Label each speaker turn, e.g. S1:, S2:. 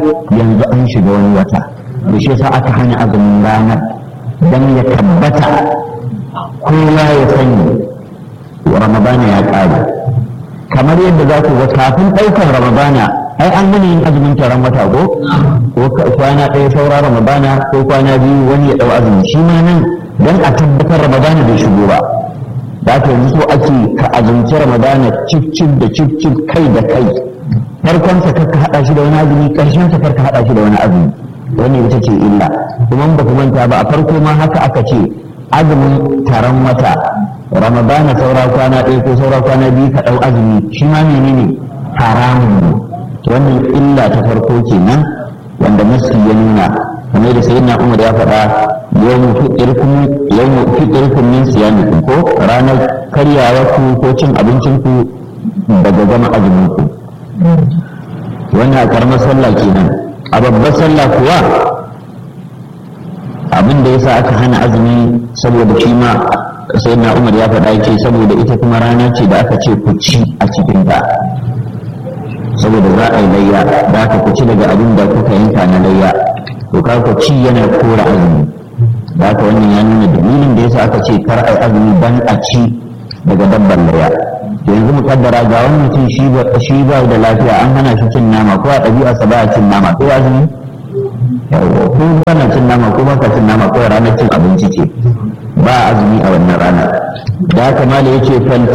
S1: yanzu an shiga wani wata da shi yasa aka hana azumin ranar dan ya tabbata kowa ya sani ramadana ya ƙare kamar yadda za ku ga kafin ɗaukar ramadana ai an gani yin azumin taron wata ko ko kwana ɗaya saura ramadana ko kwana biyu wani ya ɗau azumi shi ma nan don a tabbatar ramadana bai shigo ba da aka yanzu so ake ka azumci ramadana cif cif da cif cif kai da kai farkon sa ka haɗa shi da wani azumi ƙarshen sa ka haɗa shi da wani azumi wannan ita ce illa kuma ba ku manta ba a farko ma haka aka ce azumin taron wata ramadana saura kwana ɗaya ko saura kwana biyu ka ɗau azumi shi ma menene haramun ne wannan illa ta farko kenan wanda nasi ya nuna kamar da sayyidina umar ya faɗa yawmu fitirkum yawmu fitirkum min siyamikum ko ranar karyawa ku ko cin abincin ku daga gama azumin ku wannan a karamar sallah kenan a babbar sallah kuwa abin da yasa aka hana azumi saboda shi ma sai na umar ya faɗa ce saboda ita kuma rana ce da aka ce ku ci a cikin ta saboda za a yi layya da aka ku ci daga abin da kuka yanka na layya to ka ku ci yana kora azumi da aka wannan ya nuna dalilin da yasa aka ce kar a yi azumi dan a ci daga dabbar layya yanzu mu kaddara ga wani mutum shi ba da lafiya an hana shi cin nama ko a ɗabi'arsa ba a cin nama ko azumi yawa ko kana cin nama ko baka cin nama ko ranar cin abinci ce ba azumi a wannan rana da haka mala yace fal